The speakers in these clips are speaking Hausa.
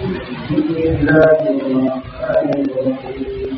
بسم الله الرحمن الرحيم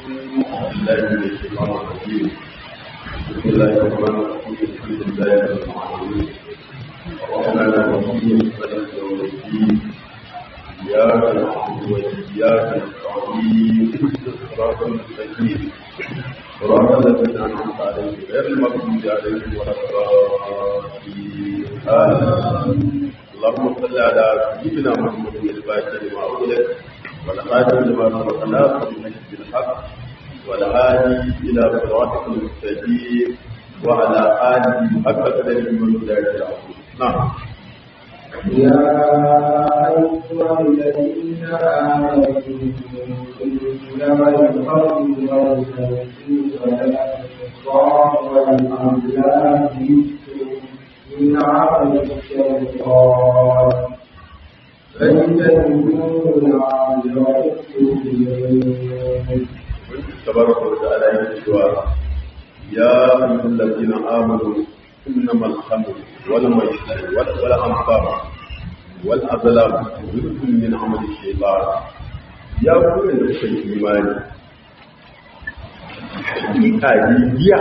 بسم الله الرحمن الرحيم الحمد لله رب العالمين الرحمن الرحيم مالك يوم الدين اياك نعبد واياك نستعين اهدنا الصراط المستقيم صراط الذين انعمت عليهم غير المغضوب عليهم ولا الضالين امين اللهم صل على سيدنا محمد الفاتح لما اغلق والخاتم لما سبق ناصر المجد بالحق والهادي إلى صراطك المستقيم وعلى آله حق قدره ومقداره العظيم نعم يا أيها الذين آمنوا إنما الخمر والميسر والأنصار والأزلام من عمل الشيطان فاجتنبوه لعلكم تفلحون تبارك وتعالى يقول يا أيها الذين آمنوا إنما الخمر والميسر والأنصار والأزلام رزق من عمل الشيطان يا كل الإيمان حقيقة جيجيا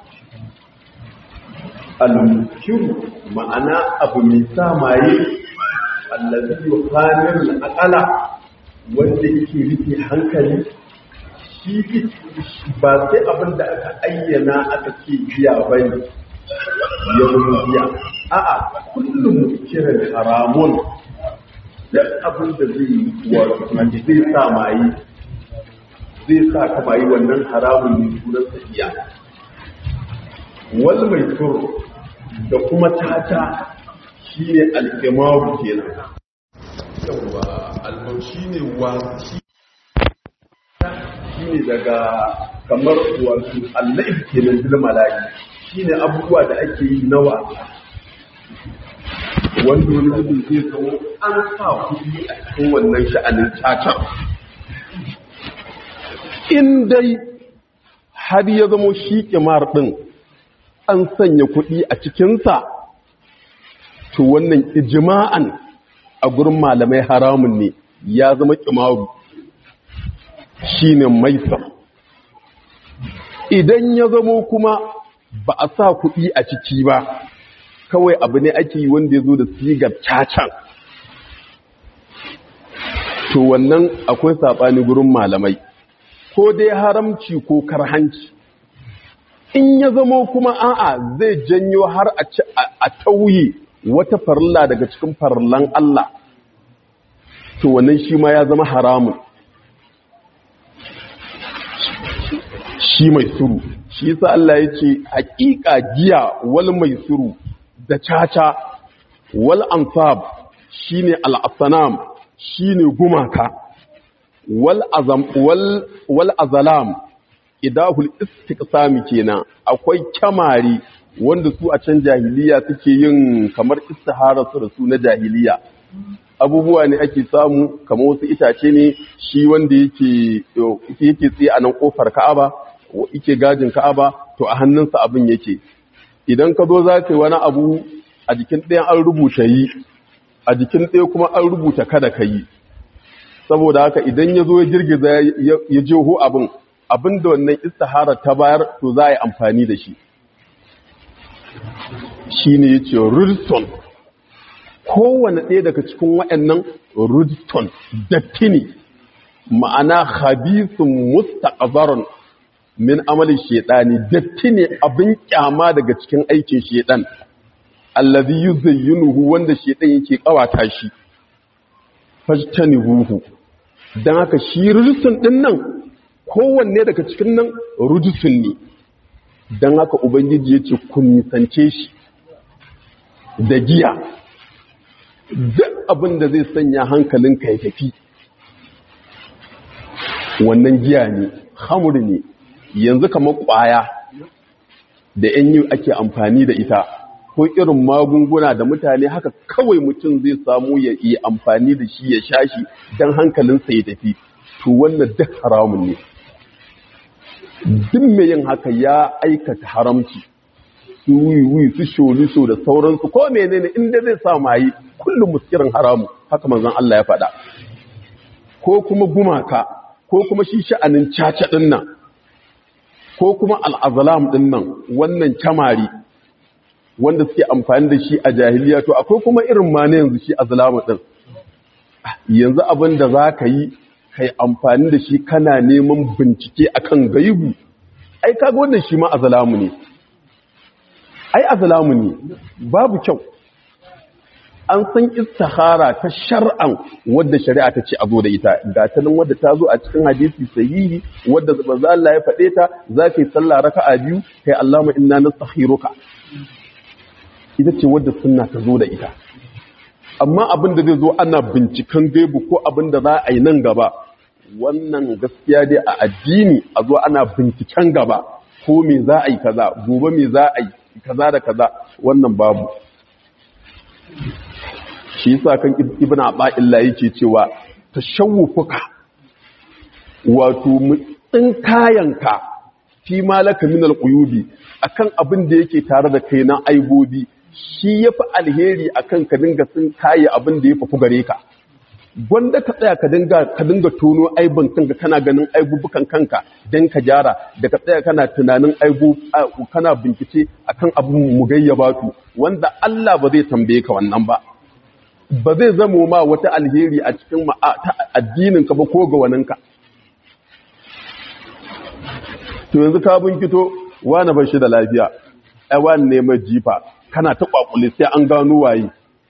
المسكر ma'ana abu mai sa maye allazi yuqanir al-aqala wanda yake rike hankali shi ba sai abin da aka ayyana aka ce biya bane ya zama biya a'a kullum kiran haramun duk abin da zai wato zai sa maye zai sa ka maye wannan haramun ne sunan biya wal mai turu da kuma tata shi ne alkimaru kenan yawa almam shi ne wasi shi ne daga kamar wasu allaif kenan zil malayi shi ne abubuwa da ake yi na wasa wanda wani zubin zai kawo an sa kuɗi a cikin wannan sha'anin cacar in dai har ya zamo shi kimar ɗin an sanya kuɗi a cikinsa, to wannan ijima'an a gurin malamai haramun ne ya zama ƙimaru shi ne maisa. Idan ya zamo kuma ba a sa kuɗi a ciki ba, kawai abu ne ake yi wanda ya zo da sigar cacan. To wannan akwai saɓani gurin malamai, ko dai haramci ko karhanci. in ya zamo kuma a'a zai janyo har a tauye wata farilla daga cikin farillan Allah to wannan shi ma ya zama haramun shi mai suru shi yasa Allah ya ce haƙiƙa giya wal mai suru da caca wal ansab shine al-asnam shine gumaka wal azam wal wal azalam idahul istiqsami kenan akwai kyamari wanda su a can jahiliya suke yin kamar istihara su da su na jahiliya abubuwa ne ake samu kamar wasu itace ne shi wanda yake yake tsaye a nan kofar Ka'aba yake gajin Ka'aba to a hannunsa abin yake idan ka zo za ka yi wani abu a jikin ɗayan an rubuta yi a jikin ɗaya kuma an rubuta kada ka yi saboda haka idan ya zo ya girgiza ya jeho abin abin da wannan istihara ta bayar to za a yi amfani da shi shi ne ya ce rudson kowane ɗaya daga cikin waɗannan rudson datti ne ma'ana habisun mustaqbarun min amalin shaidani datti ne abin kyama daga cikin aikin shaidan allazi yuzayyinuhu wanda shaidan yake kawata shi fajtanibuhu dan haka shi rudson din nan kowanne daga cikin nan rujusun ne don haka ubangiji ya ce kun nisance shi da giya duk abin da zai sanya hankalinka ya tafi wannan giya ne hamur ne yanzu kamar kwaya da yan yi ake amfani da ita ko irin magunguna da mutane haka kawai mutum zai samu ya yi amfani da shi ya sha shi don hankalinsa ya tafi to wannan duk haramun ne duk mai yin haka ya aikata haramci su wiwi su sholiso da sauransu ko menene inda zai sa mayi kullum muskirin haramu haka manzon Allah ya faɗa ko kuma gumaka ko kuma shi sha'anin caca ɗin nan ko kuma al'azalam ɗin nan wannan kyamari wanda suke amfani da shi a jahiliya to akwai kuma irin ma na yanzu shi azalamu ɗin yanzu abin da za ka yi kai amfani da shi kana neman bincike akan gaibu ai kaga wannan shi ma azalamu ne ai azalamu ne babu kyau an san istihara ta shar'an wadda shari'a ta ce a zo da ita ga ta nan wadda ta zo a cikin hadisi sahihi wadda manzo Allah ya faɗe ta za ka yi sallah raka'a biyu kai Allahumma inna nastakhiruka ita ce wadda sunna ta zo da ita amma abin da zai zo ana binciken gaibu ko abin da za a yi nan gaba wannan gaskiya dai a addini a zo ana binciken gaba ko me za a yi kaza gobe me za a yi kaza da kaza wannan babu shi yasa kan ibn aba'illa yake cewa tashawufuka wato mutsin kayanka fi malaka min alquyubi akan abin da yake tare da kai na aibobi shi yafi alheri akan ka dinga sun kaye abin da ya fafu gare ka gwanda ka tsaya ka dinga ka dinga tono aibin kanka kana ganin aibubukan kanka dan ka gyara da ka tsaya kana tunanin aibu kana bincike akan abin mugayyabatu wanda Allah ba zai tambaye ka wannan ba ba zai zamo ma wata alheri a cikin addinin ka ba ko ga waninka to yanzu ka binkito wani ba shi da lafiya ai wani ne mai jifa kana ta kwakule sai an gano waye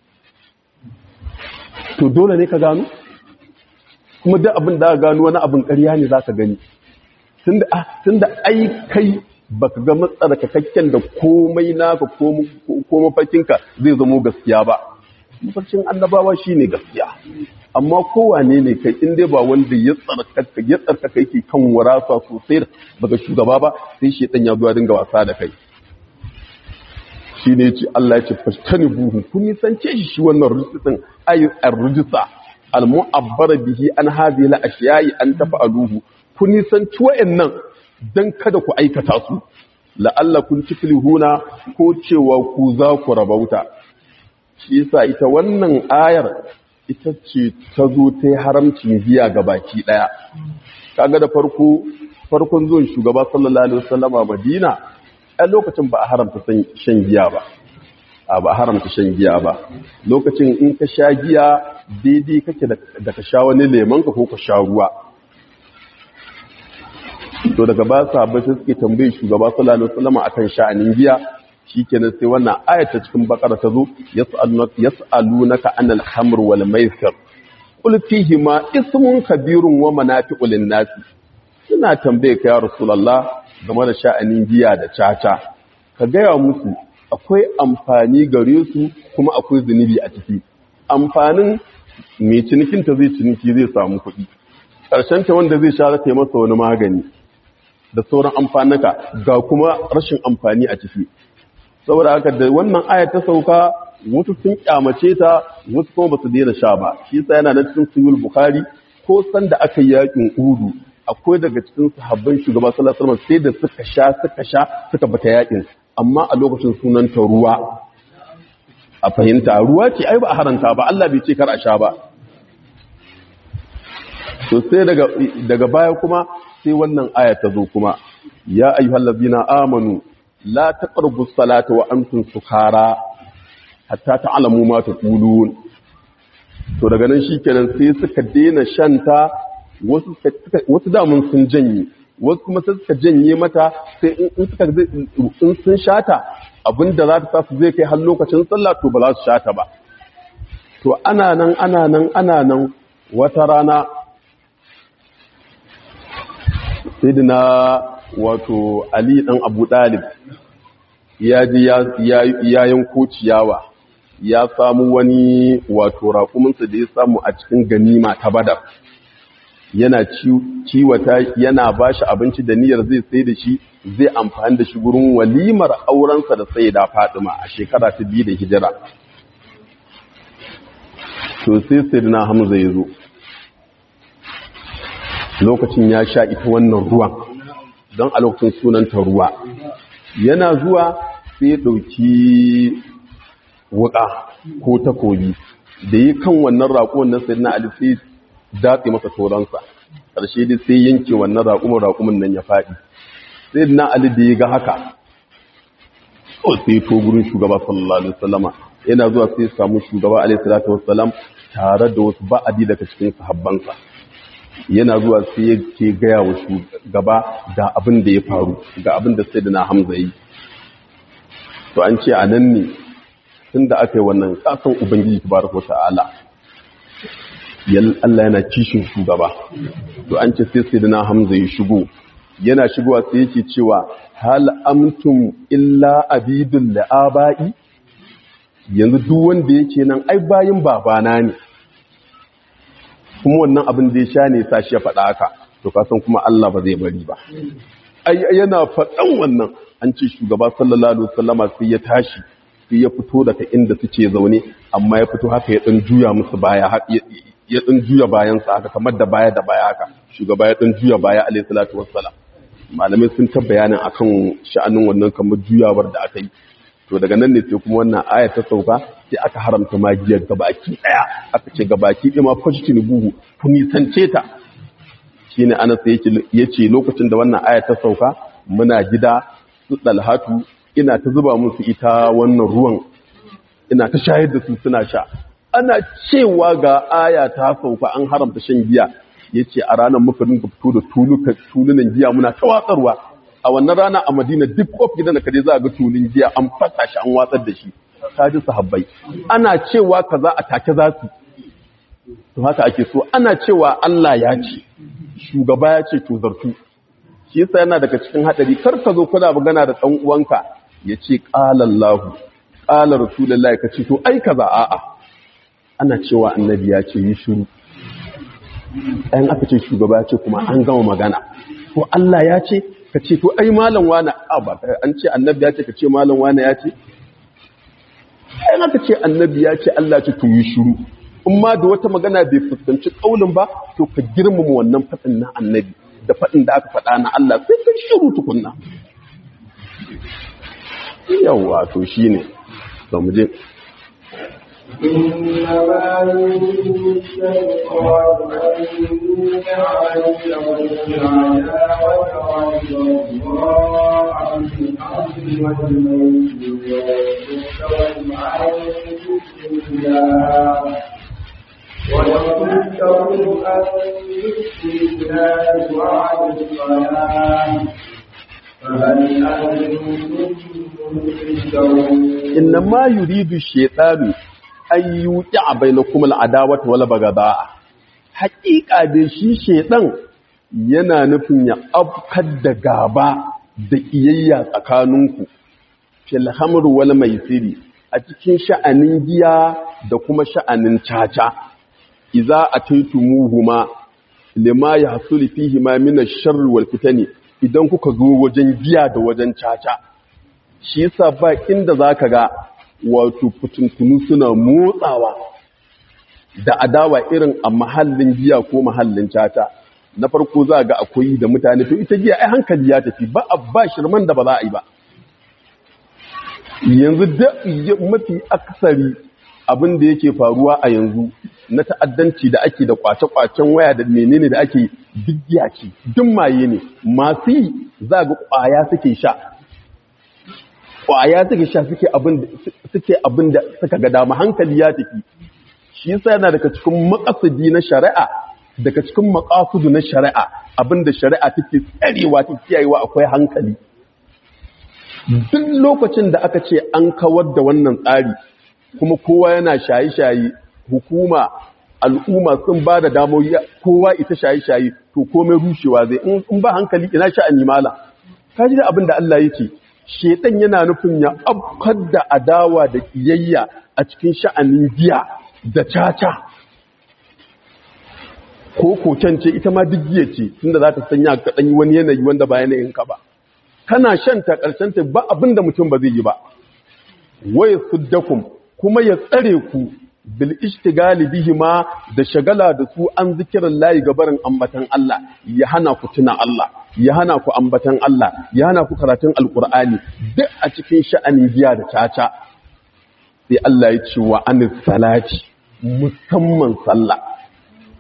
to dole ne ka gano kuma duk abin da gano wani abin ƙarya ne za ka gani tun da ai kai ba ka ga matsarkakakken da komai naka ko mafarkinka zai zamo gaskiya ba mafarkin annabawa shi ne gaskiya amma kowane ne kai in dai ba wanda ya tsarkaka ya tsarkaka yake kan warasa sosai daga shugaba ba sai shi ya zuwa dinga wasa da kai shi ne ce Allah ya ce fashtani buhu kun nisance shi shi wannan rujisin ayi ar-rujisa al-mu'abbara bihi an hadhihi al-ashiya'i an tafa'aluhu kun nisanci wa'annan dan kada ku aikata su la'allakum tuflihuna ko cewa ku za ku rabauta shi yasa ita wannan ayar ita ce ta zo ta yi haramcin giya ga baki daya kaga da farko farkon zuwan shugaba sallallahu alaihi wasallama Madina a lokacin ba a haramta shan giya ba a ba a haramta shan giya ba lokacin in ka sha giya daidai kake da ka sha wani lemonka ko ka sha ruwa to daga ba sa ba sai suke tambaye shugaba sallallahu alaihi wasallam akan sha'anin giya shikenan sai wannan ayat ta cikin bakara ta zo yas'alunaka yas'alunaka anil khamr wal maisir qul fihi ma ismun kabirun wa manafi'u lin nas suna tambaye ka ya rasulullah game da sha'anin giya da caca ka gaya musu akwai amfani gare su kuma akwai zunubi a ciki amfanin mai cinikin ta zai ciniki zai samu kuɗi ƙarshen ta wanda zai sha ta masa wani magani da sauran amfanaka ga kuma rashin amfani a ciki saboda haka da wannan ayat ta sauka wasu sun kyamace ta wasu kuma ba su daina sha ba shi yasa yana nan cikin sahih bukhari ko san da aka yi yakin udu akwai daga cikin sahabban shugaba sallallahu alaihi wasallam sai da suka sha suka sha suka bata yakin amma a lokacin sunan ta ruwa a fahimta ruwa ce ai ba a haranta ba Allah bai ce kar a sha ba to sai daga daga baya kuma sai wannan aya ta zo kuma ya ayyuhallazina amanu la taqrabus salata wa antum sukara hatta ta'lamu ma taqulun to daga nan shikenan sai suka daina shanta wasu damun sun janye wasu kuma sai suka janye mata sai in suka in sun shata abinda za ta sa su zai kai har lokacin sallah to ba za su shata ba to ana nan ana nan ana nan wata rana sayyidina wato ali dan abu dalib ya ji ya yanko ciyawa ya samu wani wato raƙuminsa da ya samu a cikin ganima ta badar yana ciwata yana ba shi abinci da niyyar zai sai da shi zai amfani da shi gurin walimar aurensa da sai da fadima a shekara ta biyu da hijira to sai sai na hamza ya zo lokacin ya sha ita wannan ruwan don a lokacin sunanta ruwa yana zuwa sai ya ɗauki wuƙa ko takobi da yi kan wannan raƙon na sai na alifis datse masa toransa ƙarshe dai sai yanke wannan raƙumin raƙumin nan ya faɗi sai na ali da ya ga haka kawai sai to gurin shugaba sallallahu alaihi wasallama yana zuwa sai samu shugaba alaihi salatu wassalam tare da wasu ba'adi daga cikin sahabbansa yana zuwa sai yake gaya wa shugaba ga abin da ya faru ga abin da sai da na hamza yi to an ce a nan ne tun da aka yi wannan kasan ubangiji tabaraka ta'ala yal Allah yana kishin shugaba to an ce sai sai da na hamza ya shigo yana shigowa sai yake cewa hal amtum illa abidul la'aba'i yanzu duk wanda yake nan ai bayin babana ne kuma wannan abin da ya sha ne sa shi ya faɗa haka to kasan kuma Allah ba zai bari ba ai yana faɗan wannan an ce shugaba sallallahu alaihi wasallama sai ya tashi sai ya fito daga inda suke zaune amma ya fito haka ya dan juya musu baya ya dan juya bayan sa haka kamar da baya da baya haka shugaba ya dan juya baya alaihi salatu wassalam malamai sun ta bayanin akan sha'anin wannan kamar juyawar da aka yi to daga nan ne sai kuma wannan aya ta sauka sai aka haramta magiyar gabaki daya aka ce gabaki ɗaya ma fashkin buhu ku nisance ta shine ana sai yace lokacin da wannan aya ta sauka muna gida su dalhatu ina ta zuba musu ita wannan ruwan ina ta shayar da su suna sha ana cewa ga aya ta sauka an haramta shan giya yace a ranar muka rinka fito da tulunan giya muna ta watsarwa a wannan rana a madina duk kof gidan da kaje za a ga tulun giya an fasa shi an watsar da shi ta ji sahabbai ana cewa kaza a take za su to haka ake so ana cewa Allah ya ce shugaba ya ce to zartu shi yasa yana daga cikin hadari kar ka zo kuna magana da dan uwanka ya ce qala Allah qala rasulullahi ka ce to ai kaza a'a ana cewa annabi ya ce yi shiru ɗayan aka ce shugaba ya ce kuma an gama magana to Allah ya ce ka ce to ai malam wani ba an ce annabi ya ce ka ce malam wani ya ce ai aka ce annabi ya ce Allah ce to yi shiru in ma da wata magana bai fuskanci kaulin ba to ka girmama wannan fadin na annabi da fadin da aka faɗa na Allah sai ka shiru tukunna yawa to shine to mu je إنما يريد الشيطان أن يوقع بينهم العداوة والبغضاء في الأرض والميت ويصدهم عن ذكر الله ويصدهم عن ذكر الله وعن الصلاة فهل أنتم منكرون إنما يريد الشيطان an yi wuƙi a bai na kuma al'adawata wala bagada haƙiƙa da shi shaiɗan yana nufin ya afkar da gaba da ƙiyayya tsakaninku filhamar wala mai siri a cikin sha'anin giya da kuma sha'anin caca iza a taitumuhuma lima ya hasuli fihi ma mina sharri wal fitani idan kuka zo wajen giya da wajen caca shi yasa ba inda zaka ga wato fitintunu suna motsawa da adawa irin a mahallin giya ko mahallin cata na farko za ga akwai da mutane to ita giya ai hankali ya tafi ba a ba shirman da ba za a yi ba yanzu da mafi aksari abin da yake faruwa a yanzu na ta'addanci da ake da kwace-kwacen waya da menene da ake duk giya ce duk maye ne masu yi za ga kwaya suke sha kwaya suke sha suke abin da suka ga dama hankali ya tafi shi yasa yana daga cikin makasudi na shari'a daga cikin makasudu na shari'a abinda shari'a take tsarewa ta kiyayewa akwai hankali duk lokacin da aka ce an kawar da wannan tsari kuma kowa yana shaye-shaye hukuma al'umma sun ba da damoyi kowa ita shaye-shaye to komai rushewa zai in ba hankali ina sha'ani mala kaji da abin da Allah yake shedan yana nufin ya afkar da adawa da kiyayya a cikin sha'anin giya da caca ko koken ce ita ma duk giya ce tunda za ta sanya ka ɗanyi wani yanayi wanda ba yanayin ka ba kana shan ta ƙarshen ta ba abin da mutum ba zai yi ba waya suddakum kuma ya tsare ku bil ishtigali bihima da shagala da su an zikirin layi gabarin ambatan Allah ya hana ku tuna Allah ya hana ku ambatan Allah ya hana ku karatun alkur'ani duk a cikin sha'anin giya da caca sai Allah ya ce wa anis salati musamman sallah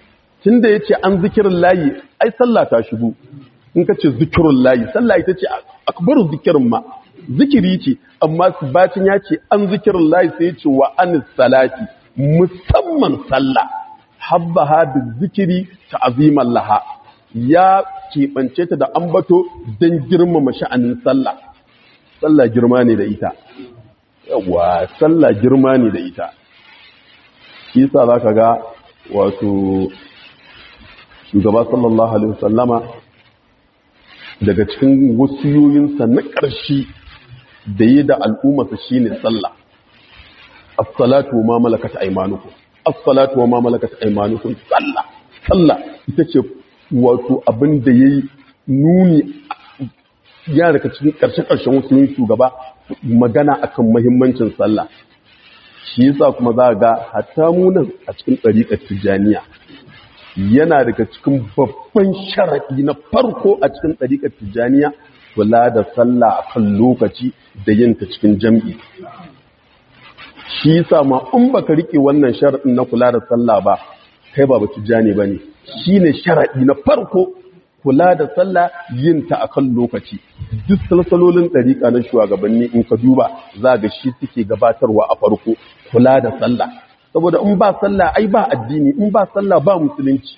tunda yace an zikirin layi ai sallah ta shigo in ka ce zikirin layi sallah ita ce akbaru zikirin ma zikiri ce amma bacin ya ce an zikirin layi sai ce wa an salati musamman sallah habbaha da zikiri ta aziman laha ya keɓance ta da ambato don girmama sha'anin sallah sallah girma ne da ita yawa sallah girma ne da ita shi sa za ka ga wato shugaba sallallahu alaihi wasallama daga cikin wasiyoyinsa na ƙarshe da yi da al'ummarsa shi ne sallah as-salatu ma malakat aymanukum as-salatu wa ma malakat aymanukum sallah sallah ita ce wato abin da yayi nuni ya daga cikin karshe-karshen wasu yin shugaba magana akan muhimmancin sallah shi yasa kuma za ga hatta mu nan a cikin ɗariƙar tijjaniya yana daga cikin babban sharaɗi na farko a cikin ɗariƙar tijjaniya kula da sallah akan lokaci da yin ta cikin jam'i shi yasa ma in baka rike wannan sharadin na kula da sallah ba kai ba tijjani bane shine sharadi na farko kula da sallah yin ta akan lokaci duk salsalolin dariƙa na shugabanni in ka duba za ga shi suke gabatarwa a farko kula da sallah saboda in ba sallah ai ba addini in ba sallah ba musulunci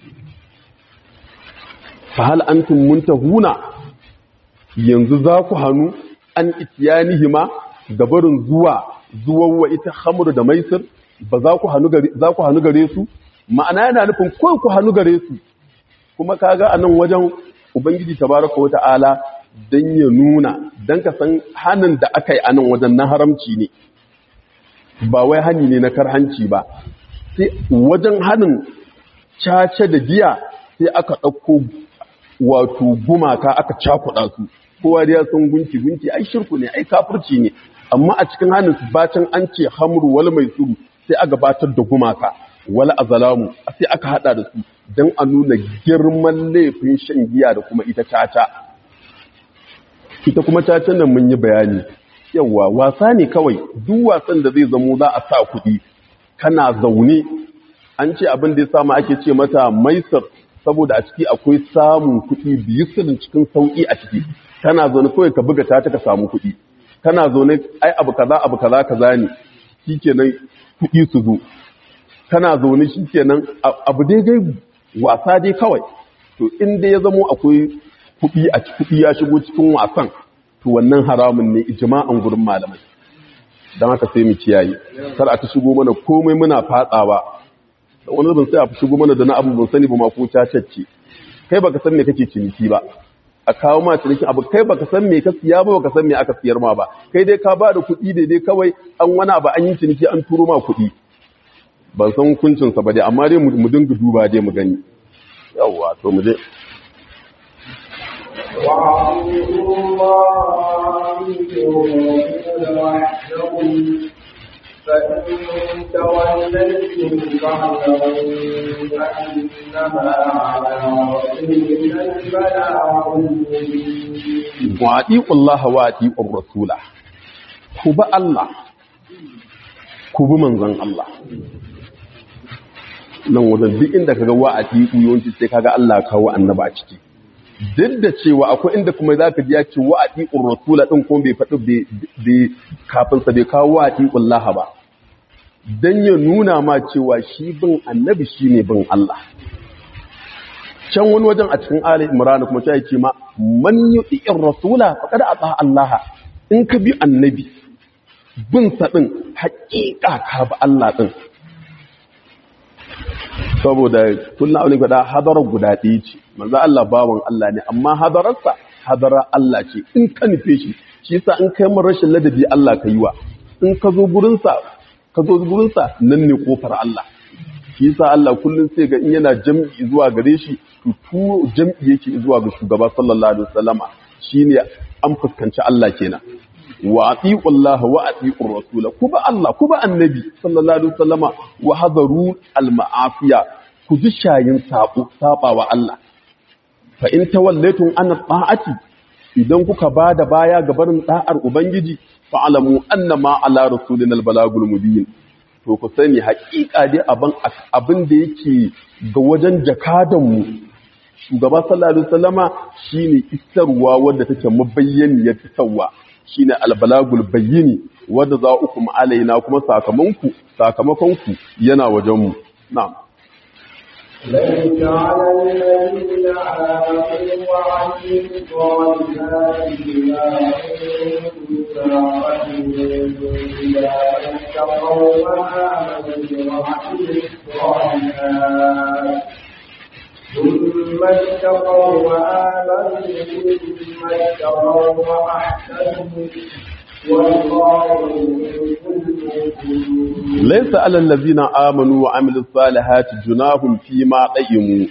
fa hal antum muntahuna yanzu za ku hannu an itiyanihima gabarin zuwa zuwa ita hamru da maisir ba za ku hannu gare su ma'ana yana nufin kawai ku hannu gare su kuma kaga a nan wajen ubangiji tabaraka wa ta'ala don ya nuna don ka san hannun da aka yi a nan wajen na haramci ne ba wai hani ne na karhanci ba sai wajen hannun cace da giya sai aka ɗauko wato gumaka aka cakuɗa su kowa da ya san gunki gunki ai shirku ne ai kafirci ne amma a cikin hannun su bacin an ce hamru wal mai suru sai aka batar da gumaka wal azalamu sai aka hada da su don a nuna girman laifin shan giya da kuma ita caca ita kuma caca nan mun yi bayani yawa wasa ne kawai duk wasan da zai zamo za a sa kuɗi kana zaune an ce abin da ya samu ake ce mata maisar saboda a ciki akwai samun kuɗi biyu sirrin cikin sauƙi a ciki kana zaune kawai ka buga ta ka samu kuɗi kana zaune ai abu kaza abu kaza kaza ne shikenan kuɗi su zo kana zaune shikenan abu dai dai wasa dai kawai to in dai ya zamo akwai kuɗi a kuɗi ya shigo cikin wasan to wannan haramun ne ijma'an gurin malamai dan haka sai mu kiyaye kar a ta shigo mana komai muna fatsawa wani zubin sai a shigo mana da na abu ban sani ba ma ko cacacce kai baka san me kake ciniki ba a kawo ma cinikin abu kai baka san me ka siya ba baka san me aka siyar ma ba kai dai ka ba da kuɗi daidai kawai an wani abu an yi ciniki an turo ma kuɗi ban san hukuncin sa ba dai amma dai mu dinga duba dai mu gani yawwa to mu je وأطيعوا الله وحده فإن توليتم فاعلموا أنما على رسولنا البلاغ المبين وأطيعوا الله وأطيعوا الرسول كوبا الله كوبا منزل الله nan wajen duk inda kaga wa a tiku yawanci sai kaga Allah kawo annaba a ciki duk da cewa akwai inda kuma za ka ji ya ce wa a tiƙun rasula ɗin kuma bai faɗi kafin sa bai kawo wa a tiƙun laha ba don ya nuna ma cewa shi bin annabi shi ne bin Allah can wani wajen a cikin Ali Imran kuma ta ce ma man yuti'ir rasula faqad ata Allah in ka bi annabi bin sa din haƙiƙa ka bi Allah din saboda kullum aure guda hadarar guda ɗaya ce manzo Allah bawan Allah ne amma hadararsa hadarar Allah ce in ka nufe shi shi yasa in kai mun rashin ladabi Allah ka yi wa in ka zo gurinsa ka zo gurinsa nan ne kofar Allah shi yasa Allah kullum sai ga in yana jam'i zuwa gare shi to turo jam'i yake zuwa ga shugaba sallallahu alaihi wasallama shine an fuskanci Allah kenan wa atiqu Allah wa atiqu Rasul kuba Allah kuba annabi sallallahu alaihi wasallama wa hadaru al ma'afiya ku ji shayin sabo sabawa Allah fa in tawallaytum an ta'ati idan kuka bada baya ga barin da'ar ubangiji fa alamu annama ala rasulina al balagul mubin to ku sani haƙiƙa dai abin abin da yake ga wajen jakadanmu shugaba sallallahu alaihi wasallama shine isarwa wanda take mabayyaniyar isarwa shine albalagul bayyini wanda za uku alaina kuma sakamanku sakamakonku yana wajenmu na'am ليس على الذين آمنوا وعملوا الصالحات جناح إذا اتقوا وآمنوا وعملوا الصالحات ثم اتقوا وآمنوا ثم اتقوا وأحسنوا والله يحب المحسنين laisa alal ladzina amanu wa amilus salihati junahum fi ma qayyimu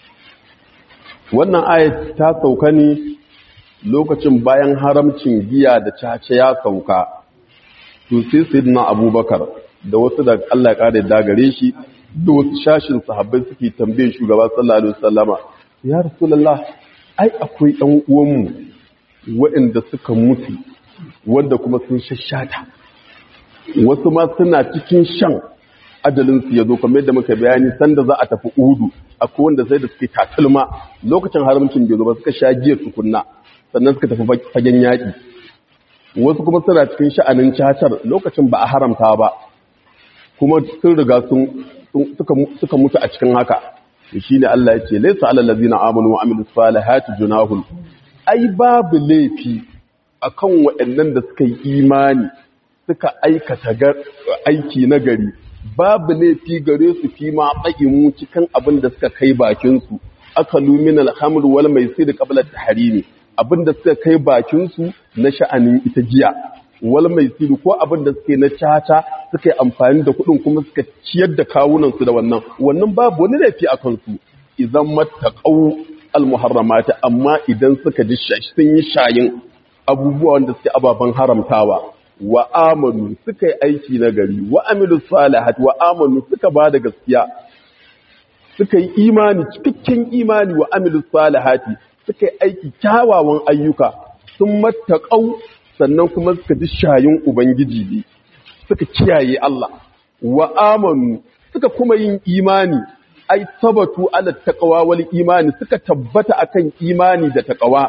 wannan ayat ta sauka ne lokacin bayan haramcin giya da caca ya sauka to sai sayyidina abubakar da wasu da Allah ya kare da gare shi da wasu shashin sahabbai suke tambaye shugaba sallallahu alaihi wasallama ya rasulullah ai akwai ɗan uwanmu waɗanda suka mutu wanda kuma sun shashata wasu ma suna cikin shan ajalinsu ya zo kamar yadda muka bayani sanda za a tafi udu akwai wanda sai da suke takalma lokacin haramcin bai zo ba suka sha giya tukunna sannan suka tafi fagen yaƙi wasu kuma suna cikin sha'anin cacar lokacin ba a haramta ba kuma sun riga sun suka mutu a cikin haka shi ne Allah ya ce laisa alal ladina amanu wa amilus salihati junahun ai babu laifi akan waɗannan da suka yi imani suka aikata aiki na gari babu laifi gare su fi ma mu cikin abin da suka kai bakinsu aka lumin alhamur wal mai sai da kabilar taharimi abin da suka kai bakinsu na sha'anin ita jiya wal mai sai ko abin da suke na caca suka yi amfani da kuɗin kuma suka ciyar da kawunansu da wannan wannan babu wani laifi a kansu idan mattaqau al muharramata amma idan suka ji sun yi shayin abubuwa wanda suke ababen haramtawa wa amanu suka yi aiki na gari wa amilu salihat wa amanu suka ba da gaskiya suka yi imani cikakken imani wa amilu salihati suka yi aiki kyawawan ayyuka sun mattaƙau sannan kuma suka ji shayin ubangiji ne suka kiyaye Allah wa amanu suka kuma yin imani ai sabatu ala taqwa wal imani suka tabbata akan imani da taqwa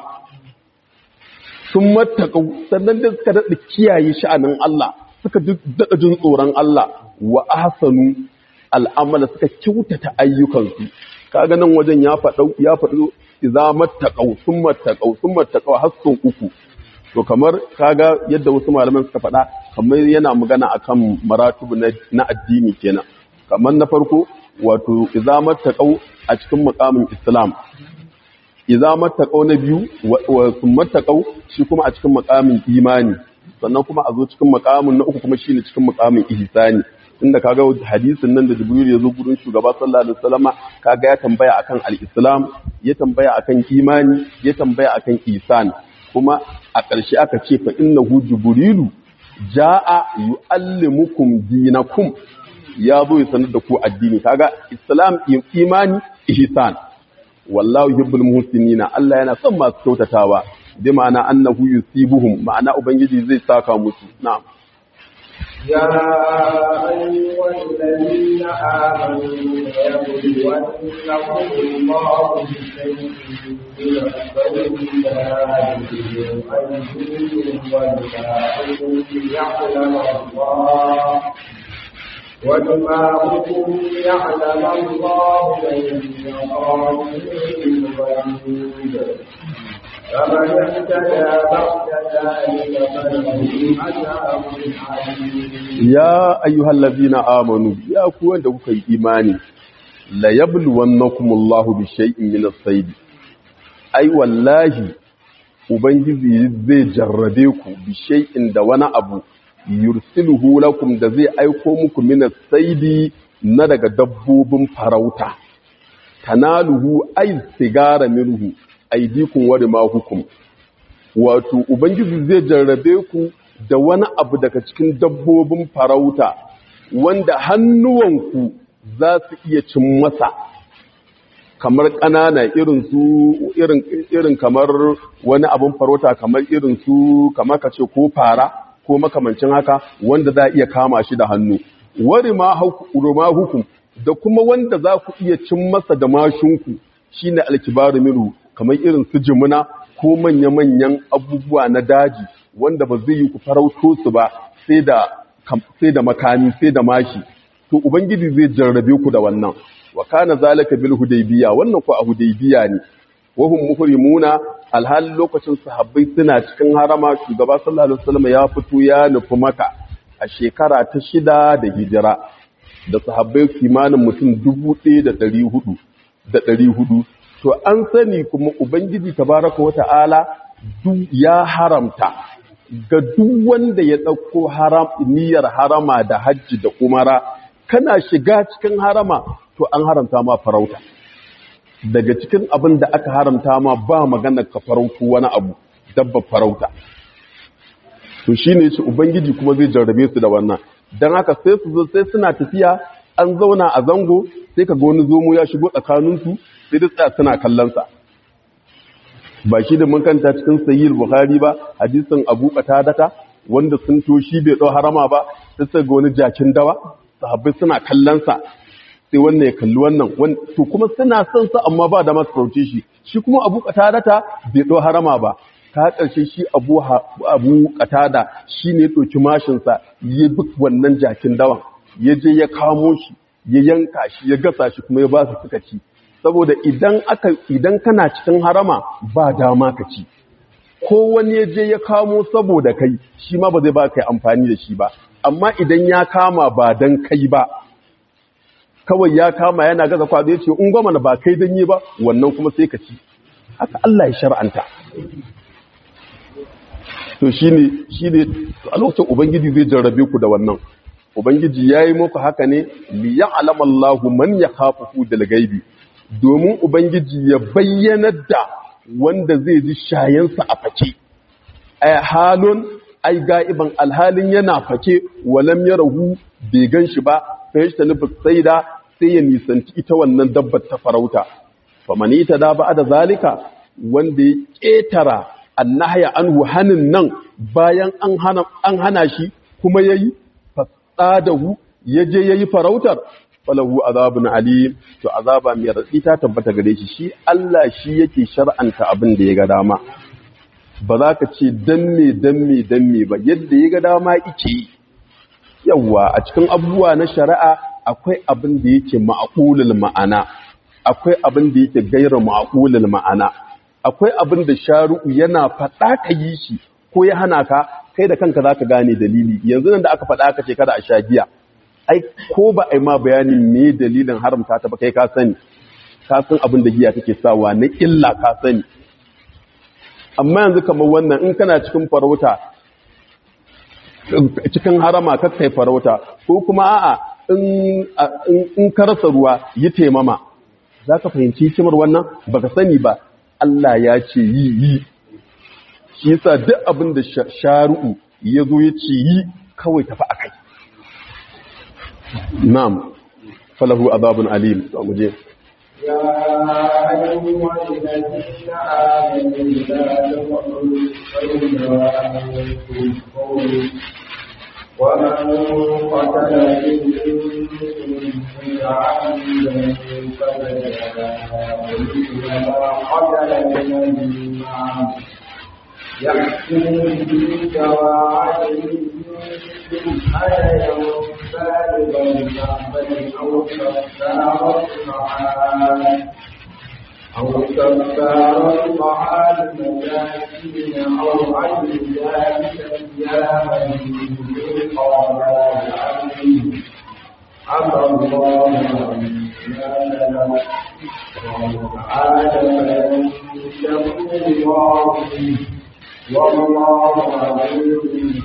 sun matakau sannan da suka daɗa kiyaye sha'anin Allah suka daɗa jin tsoron Allah wa ahsanu al'amala suka kyautata ayyukansu kaga nan wajen ya faɗo ya faɗo idza mattaqau sun mattaqau sun mattaqau har sun uku to kamar kaga yadda wasu malaman suka faɗa kamar yana magana akan maratubu na addini kenan kamar na farko wato idza mattaqau a cikin muqamin islam idza mattaqau na biyu wa sun mattaqau shi kuma a cikin makamin imani sannan kuma a zo cikin makamin na uku kuma shine cikin makamin ihsani inda kaga hadisin nan da Jibril ya zo gurin shugaba sallallahu alaihi wasallama kaga ya tambaya akan al-islam ya tambaya akan imani ya tambaya akan ihsan kuma a ƙarshe aka ce fa innahu jibrilu jaa yuallimukum dinakum ya zo ya sanar da ku addini kaga islam imani ihsan wallahu yuhibbul muhsinina Allah yana son masu kyautatawa bi ma'ana annahu yusibuhum ma'ana ubangiji zai saka musu na'am يا أيها الذين آمنوا يبلونكم الله بشيء من الصيد أيديكم والباطل يعلم الله ودماؤكم يعلم الله من يقاتل الغيب فمن اهتدى بعد ذلك فله عذاب عليم ya ayyuhal ladina amanu ya ku wanda kuka yi imani la yabluwannakumullahu bi shay'in min as-sayd ai wallahi ubangiji zai jarrabe ku bi shay'in da wani abu yursiluhu lakum da zai aiko muku min as-sayd na daga dabbobin farauta tanaluhu ay sigara minhu aydikum wa rimahukum wato ubangiji zai jarrabe ku da wani abu daga cikin dabbobin farauta wanda hannuwanku za su iya cin masa kamar ƙanana irin su irin irin kamar wani abin farauta kamar irin su kamar ka ce ko fara ko makamancin haka wanda za a iya kama shi da hannu wari ma hukum da kuma wanda za ku iya cin masa da mashinku shine alkibaru minhu kamar irin su jimuna ko manya-manyan abubuwa na daji wanda ba zai yi ku farauto su ba sai da sai da makami sai da mashi to ubangiji zai jarrabe ku da wannan wa kana zalika bil hudaybiya wannan ko a hudaybiya ne wa hum muhrimuna alhalin lokacin sahabbai suna cikin harama shugaba sallallahu alaihi wasallam ya fito ya nufi maka a shekara ta shida da hijira da sahabbai kimanin mutum dubu ɗaya da ɗari hudu da ɗari hudu to an sani kuma ubangiji tabaraka wa ta'ala ya haramta ga duk wanda ya ɗauko haram niyyar harama da hajji da umara kana shiga cikin harama to an haramta ma farauta daga cikin abin da aka haramta ma ba magana ka farautu wani abu dabba farauta to shine shi ubangiji kuma zai jarrabe su da wannan dan haka sai su zo sai suna tafiya an zauna a zango sai ka ga wani zomo ya shigo tsakaninsu sai da tsaya suna kallon sa ba shi da mun kanta cikin sahih bukhari ba hadisin abu qatadata wanda sun to shi bai dau harama ba sai sai ga wani jakin dawa sahabbai suna kallon sa sai wannan ya kalli wannan to kuma suna son sa amma ba da masu sauce shi shi kuma abu qatadata bai dau harama ba ta ƙarshe shi abu abu qatada shine ya doki mashin sa ya bi wannan jakin dawan ya je ya kamo shi ya yanka shi ya gasa shi kuma ya ba su suka ci saboda idan aka idan kana cikin harama ba dama ka ci ko wani ya je ya kamo saboda kai shi ma ba zai ba kai amfani da shi ba amma idan ya kama ba dan kai ba kawai ya kama yana gaza kwado ya ce in goma ba kai dan yi ba wannan kuma sai ka ci haka Allah ya shar'anta to shine shine a lokacin ubangiji zai jarrabe ku da wannan ubangiji yayi muku haka ne li ya'lamu Allahu man yakhafu dal gaibi domin ubangiji ya bayyanar da wanda zai ji shayensa a fake ay halun ai ga'iban alhalin yana fake walam yarahu bai ganshi ba fa yashta nufi saida sai ya nisanci ita wannan dabbar ta farauta famani ta da ba da zalika wanda ya ketara annahya anhu hanin nan bayan an hana an hana shi kuma yayi fasadahu yaje yayi farautar falahu azabun alim to azaba mai raddi ta tabbata gare shi shi Allah shi yake shar'anta abin da ya ga dama ba za ka ce dan me dan me dan me ba yadda ya ga dama yake yawa a cikin abubuwa na shari'a akwai abin da yake ma'qulul ma'ana akwai abin da yake gaira ma'qulul ma'ana akwai abin da shari'u yana faɗa ka yi shi ko ya hana ka kai da kanka zaka gane dalili yanzu nan da aka faɗa ka ce kada a sha giya ai ko ba a yi ma bayanin me dalilin haramta ta ba kai ka sani ka san abin da giya take sawa na illa ka sani amma yanzu kamar wannan in kana cikin farauta cikin harama ka kai farauta ko kuma a'a in ka rasa ruwa yi taimama za ka fahimci hikimar wannan baka sani ba Allah ya ce yi yi shi yasa duk abin da sharu'u ya zo ya ce yi kawai tafi a kai na'am falahu azabun alim to mu je يا أيها الذين آمنوا لا تقتلوا الصيد وأنتم حرم ومن قتل منكم عمدا فجزاء مثل ما قتل من النعم يحكم به سواعد منكم هديا بالغ الكعبة أو كفارة طعام أو كفارة طعام مساكين أو عدل ذلك أياما من قضاء العبد عفى الله عما سلف وعاد فلن تكون الله والله عليم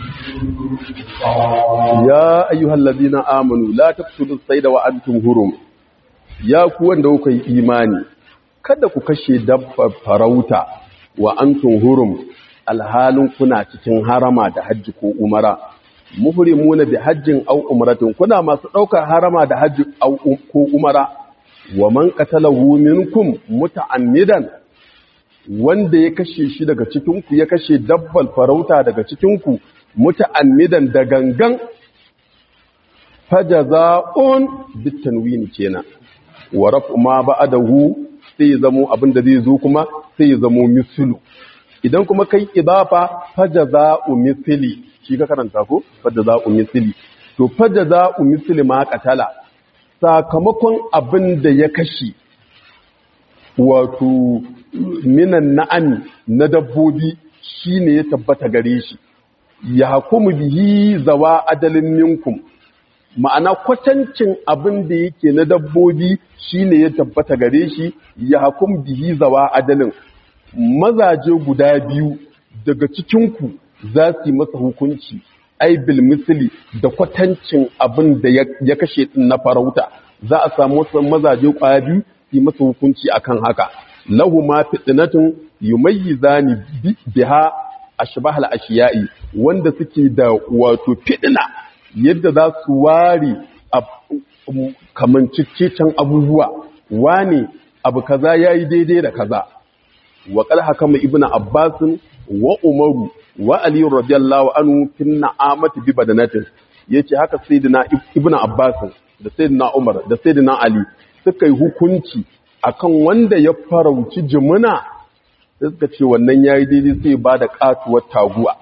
ya ayyuhal ladina amanu la taqtulus sayda wa antum hurum ya ku wanda kuka yi imani kada ku kashe dabbar farauta wa antum hurum alhalin kuna cikin harama da hajji ko umara muhrimuna bi hajjin aw umratin kuna masu daukar harama da hajji aw ko umara wa man qatalahu minkum muta'ammidan wanda ya kashe shi daga cikin ku ya kashe dabbal farauta daga cikin ku muta'ammidan da gangan fajaza'un bitanwini kenan wa raf'u ma ba'dahu sai ya zamo abin da zai zo kuma sai ya zamo mislu idan kuma kai idafa fajaza'u misli shi ka karanta ko fajaza'u misli to fajaza'u misli ma qatala sakamakon abin da ya kashi wato minan na'ami na dabbobi shine ya tabbata gare shi ya hukumu bihi zawa adalin minkum ma'ana kwatancin abin da yake na dabbobi shine ya tabbata gare shi ya hukum bihi zawa adalin mazaje guda biyu daga cikinku za su yi masa hukunci ai bil misli da kwatancin abin da ya kashe din na farauta za a samu wasu mazaje kwaya biyu su yi masa hukunci akan haka lahu ma fitnatun yumayyizani biha ashbahal ashiya'i wanda suke da wato fitna yadda za su ware kamancicicen abubuwa wane abu kaza yayi daidai da kaza wa qal hakama ibnu abbasin wa umaru wa ali radiyallahu anhu fi na'amati bi badanatin yace haka sayyidina ibnu abbas da sayyidina umar da sayyidina ali suka yi hukunci akan wanda ya farauci jimuna sai suka ce wannan yayi daidai sai ba da katuwar taguwa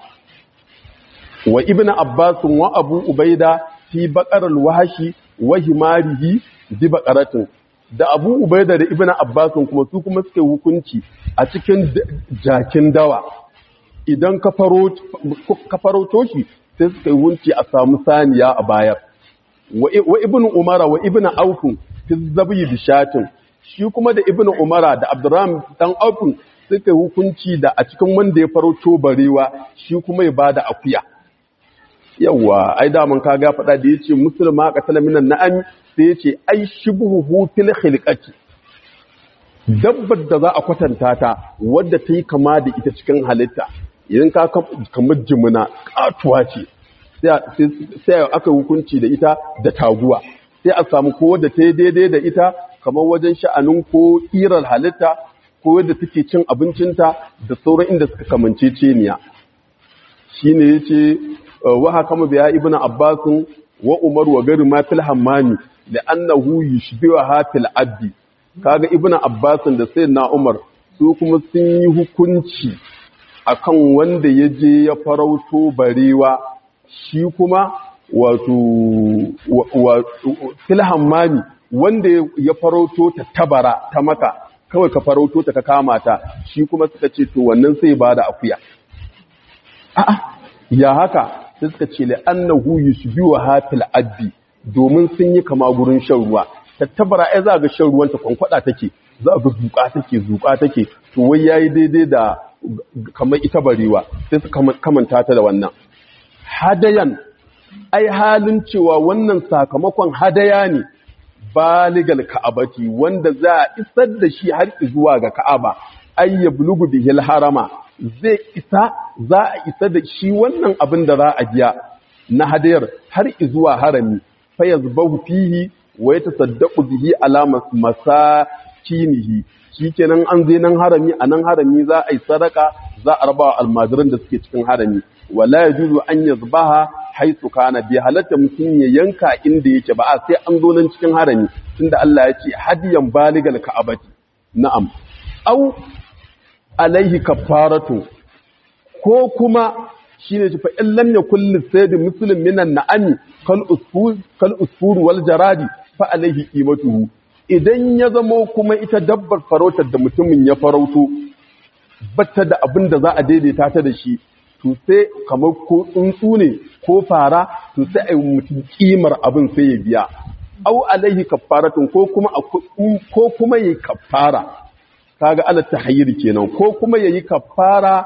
wa ibnu abbas wa abu ubaida fi baqar al-wahshi wa himarihi bi baqaratin da abu ubaida da ibnu abbas kuma su kuma suka yi hukunci a cikin jakin dawa idan ka farauto shi sai suka yi wunci a samu saniya a bayar wa ibn umara wa ibn aufun fi zabi bishatin shi kuma da ibn umara da abdurrahman dan aufun suka yi hukunci da a cikin wanda ya farauto barewa shi kuma ya bada akuya yawa ai daman ka ga faɗa da yace musulma qatala minan na'am sai yace ai shibhu fil khilqati dabbar da za a kwatanta ta wadda ta yi kama da ita cikin halitta idan ka kamar jimina katuwa ce sai aka hukunci da ita da taguwa sai a samu ko wadda ta yi daidai da ita kamar wajen sha'anin ko irar halitta ko wadda take cin abincinta da sauran inda suka kamance ceniya shi ne ya ce wa haka mu biya ibn abbasin wa umar wa gari ma fil hammami da annahu yushbiha hafil abdi kaga ibnu abbasin da sayyidina umar su kuma sun yi hukunci akan wanda ya je ya farauto barewa shi kuma wato filhammami wanda ya farauto ta tabara ta maka kawai ka farauto ta ka kama ta shi kuma suka ce to wannan sai ba da akuya a'a ya haka sai suka ce la annahu yushbihu hafil addi domin sun yi kama gurin shan ruwa tattabara ai za ga shan ruwanta kwankwada take za ga zuka take zuka take to wai yayi daidai da kamar ita barewa sai su kamanta ta da wannan hadayan ai halin cewa wannan sakamakon hadaya ne baligal ka'abati wanda za a isar da shi har zuwa ga ka'aba ay yablugu bihil harama zai isa za a isa da shi wannan abin da za a biya na hadayar har zuwa harami fa yazbahu fihi wa yatasaddaqu bihi ala masakinihi shikenan an zai nan harami a nan harami za a yi sadaka za a raba almajiran da suke cikin harami wala yajuzu an yazbaha haisu kana bi halatta mutum ya yanka inda yake ba sai an zo nan cikin harami tunda Allah ya ce hadiyan baligal ka'abati na'am au alaihi kafaratu ko kuma shine fa in lam yakul lisayd muslim minan na'ami kal usfur kal usfur wal jaradi fa alaihi qimatuhu idan ya zamo kuma ita dabbar farautar da mutumin ya farauto batta da abin da za a daidaita ta da shi to sai kamar ko tsuntsu ne ko fara to sai a yi mutum kimar abin sai ya biya au alaihi kafaratun ko kuma ko kuma yayi kafara kaga ala tahayyir kenan ko kuma yayi kafara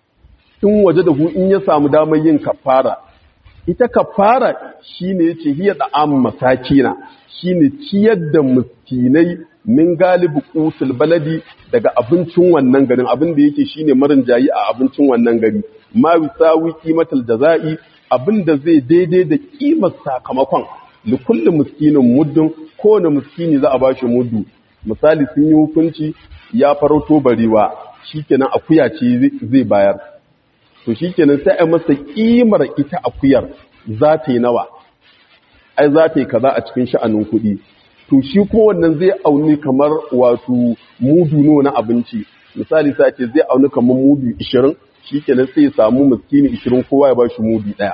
in waje da hu in ya samu damar yin kafara ita kafara shine yace hiya da am masakina shine ciyar da miskinai min galibi qutul baladi daga abincin wannan garin abin da yake shine marin jayi a abincin wannan gari ma wisawi qimatul jazai abin da zai daidai da kimar sakamakon li kulli miskinin muddin kowane miskini za a bashi muddu misali sun yi hukunci ya farauto barewa shikenan akuya ce zai bayar to shikenan sai a masa kimar ita akuyar za ta yi nawa ai za ta yi kaza a cikin sha'anin kuɗi to shi kuma wannan zai auni kamar wato mudu nawa na abinci misali sai ce zai auni kamar mudu 20 shikenan sai ya samu miskini 20 kowa ya bashi mudu daya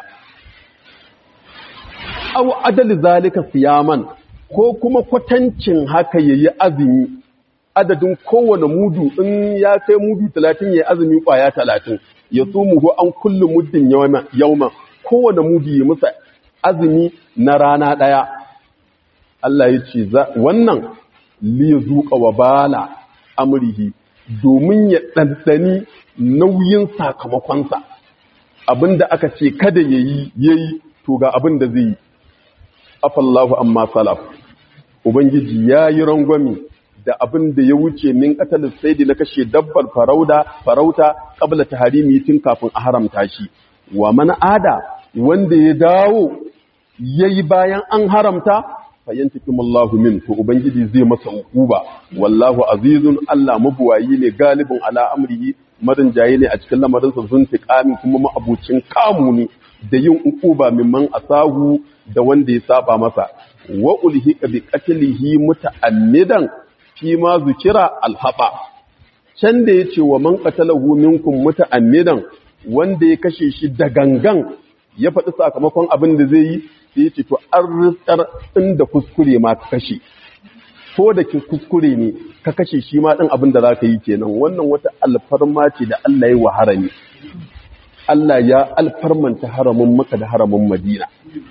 aw adal zalika siyaman ko kuma kwatancin haka yayi azumi adadin kowane mudu in ya kai mudu 30 yayi azumi kwaya 30 ya sumuhu an kullu muddin yawma kowane mudu ya musa azumi na rana daya Allah ya ce wannan li zuqa wa bala amrihi domin ya ɗanɗani nauyin sakamakonsa abinda aka ce kada ya yi ya yi to ga abin da zai yi afallahu amma salaf ubangiji ya yi rangwami da abin da ya wuce min katalin saidi na kashe dabbar farauta farauta kabla ta harimi tun kafin a haramta shi wa mana ada wanda ya dawo ya yi bayan an haramta fayyantakim Allahu min to ubangiji zai masa hukuba wallahu azizun Allah mabuwayi ne galibin ala amrihi madan jaye ne a cikin lamarin sa zun tiqami kuma ma'abucin kamu ne da yin hukuba mimman asahu da wanda ya saba masa wa ulhiqa bi qatlihi muta'ammidan fi ma zukira alhaba can da yace wa man qatalahu minkum muta'ammidan wanda ya kashe shi da gangan ya faɗi sakamakon abin da zai yi sai ya ce to an ritsar inda kuskure ma ka kashe ko da ke kuskure ne ka kashe shi ma ɗin abin da za ka yi kenan wannan wata alfarma ce da Allah ya wa harami Allah ya alfarmanta haramin maka da haramin madina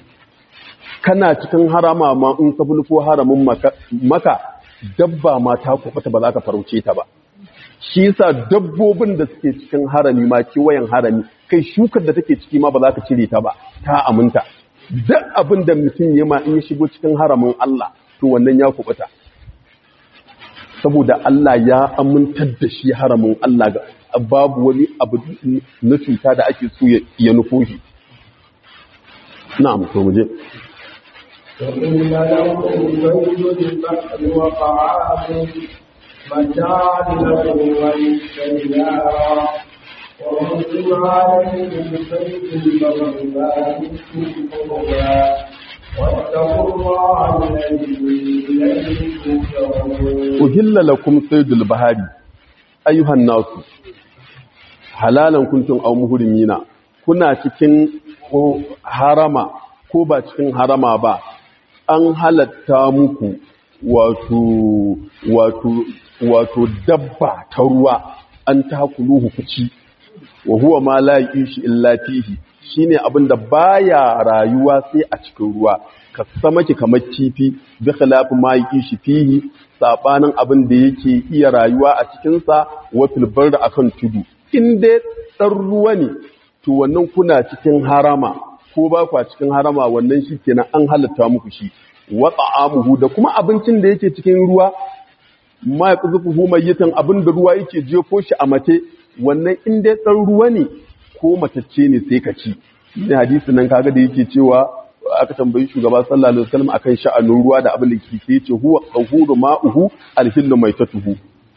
kana cikin harama ma in ka bulko haramin maka dabba ma ta kwafata ba za ka farauce ta ba shi yasa dabbobin da suke cikin harami ma kewayen harami kai shukar da take ciki ma ba za ka cire ta ba ta aminta duk abin da mutum ya ma in ya shigo cikin haramin Allah to wannan ya kubuta saboda Allah ya amintar da shi haramin Allah ga babu wani abu na cuta da ake so ya nufo shi na'am to muje وإن لكم بيت البحر وطعام متاع لكم وللسيارة ومن عليكم بيت البر ما بكم قربا واتقوا الله الذي إليه تحشرون uhilla lakum saydul bahari ayyuhan nasu halalan kuntum aw muhrimina kuna cikin ko harama ko ba cikin harama ba an halatta muku wato wato wato dabba ta ruwa an takuluhu kuci wa huwa ma la yishi illa fihi shine abinda baya rayuwa sai a cikin ruwa ka samaki kamar kifi bi khilafi ma yishi fihi sabanin abin da yake iya rayuwa a cikin sa wa fil barda akan tudu in dai dan ruwa ne to wannan kuna cikin harama ko ba kwa cikin harama wannan shi kenan an halatta muku shi wa ta'amuhu da kuma abincin da yake cikin ruwa ma ya kuzufu mayyitan abin da ruwa yake jefo shi a mace wannan in dai dan ruwa ne ko matacce ne sai ka ci ne hadisi nan kaga da yake cewa aka tambayi shugaba sallallahu alaihi wasallam akan sha'anin ruwa da abin da ke sai ce huwa tahuru ma'uhu alhillu maitatuhu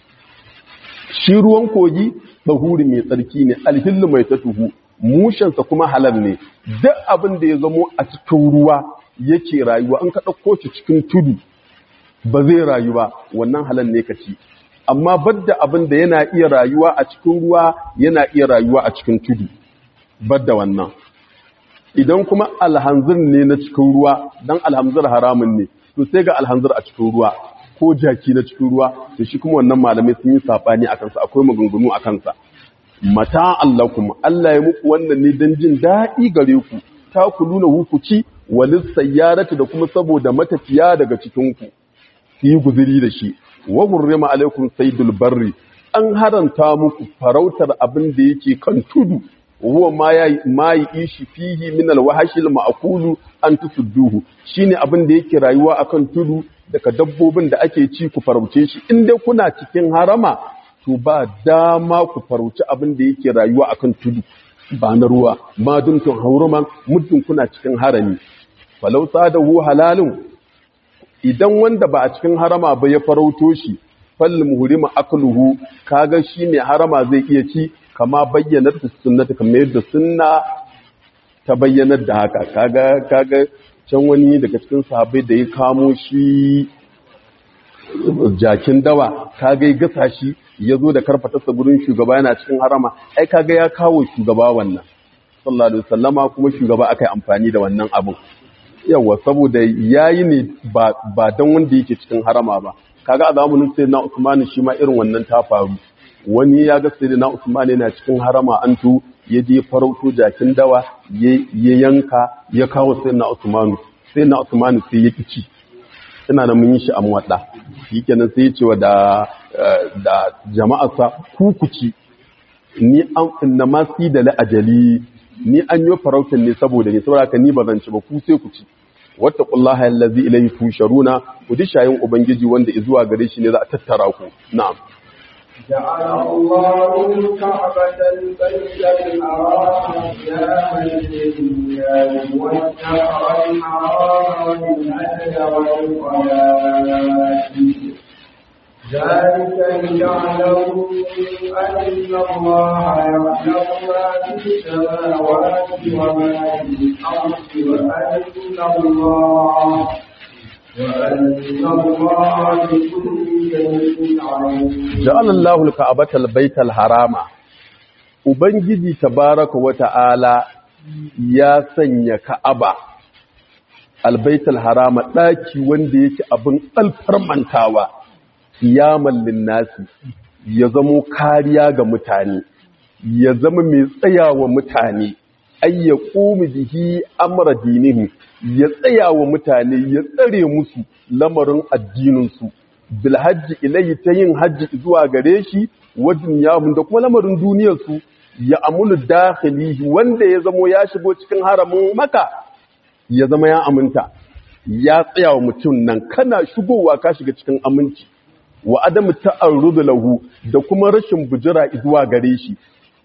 shi ruwan kogi tahuri mai tsarki ne alhillu maitatuhu mushensa kuma halal ne duk abin da ya zamo a cikin ruwa yake rayuwa an ka ɗauko shi cikin tudu ba zai rayu ba wannan halal ne ka ci amma badda abin da yana iya rayuwa a cikin ruwa yana iya rayuwa a cikin tudu badda wannan idan kuma alhanzir ne na cikin ruwa dan alhanzir haramun ne to sai ga alhanzir a cikin ruwa ko jaki na cikin ruwa to shi kuma wannan malamai sun yi sabani a kansa akwai maganganu a kansa mata allakum Allah ya muku wannan ne don jin daɗi gare ku ta ku nuna hukuci walis sayyarati da kuma saboda matafiya daga cikinku su yi guziri da shi wa hurrima alaikum saydul barri an haranta muku farautar abin da yake kan tudu huwa ma ya ma ishi fihi min alwahshil ma'kulu an tusudduhu shine abin da yake rayuwa akan tudu daga dabbobin da ake ci ku farauce shi in dai kuna cikin harama to ba dama ku farauci abin da yake rayuwa akan tudu ba na ruwa ma dumtun hauruman muddin kuna cikin harami falau sadahu halalun idan wanda ba a cikin harama ba ya farauto shi fal muhrima akluhu kaga shi ne harama zai iya ci kama bayyanar da sunnata kamar yadda sunna ta bayyanar da haka kaga kaga can wani daga cikin sahabbai da ya kamo shi jakin dawa kaga ya gasa shi ya zo da karfatarsa gurin shugaba yana cikin harama ai kaga ya kawo shugaba wannan sallallahu alaihi wasallama kuma shugaba aka yi amfani da wannan abin yawa saboda yayi ne ba ba dan wanda yake cikin harama ba kaga a zamanin sayyidina Usman shi ma irin wannan ta faru wani ya ga sayyidina Usman yana cikin harama an tu ya je farauto jakin dawa ya yanka ya kawo sayyidina Usman sayyidina Usman sai ya kici ina da mun yi shi a muwadda shikenan sai ya ce wa da da jama'arsa kukuci ni an inna ma si da la ajali ni an yi farautin ne saboda ne saboda haka ni ba zan ci ba ku sai ku ci wattaqullaha allazi ilayhi tusharuna ku dishayin ubangiji wanda zuwa gare shi ne za a tattara ku na'am جعل الله الكعبة البيت الحرام قياما للناس والشهر الحرام والهدي والقلائد ذلك ليعلموا أن الله يعلم ما في السماوات وما في الأرض وأن الله وأن الله بكل شيء عليم ja'ala Allahu al-ka'bata al-bayta al-harama ubangiji tabaraka wa ta'ala ya sanya ka'aba al-bayta al-harama daki wanda yake abin alfarmantawa kiyaman linnasi ya zamo kariya ga mutane ya zama mai tsayawa mutane ay yaqumu bihi amra dinihi ya tsayawa mutane ya tsare musu lamarin addinin su bil hajji ilayhi ta yin hajji zuwa gare shi wajen yahun da kuma lamarin duniyar su ya amunu dakhilihi wanda ya zamo ya shigo cikin haramin maka ya zama ya aminta ya tsayawa mutum nan kana shigowa ka shiga cikin aminci wa adamu ta'arrudu lahu da kuma rashin bujira zuwa gare shi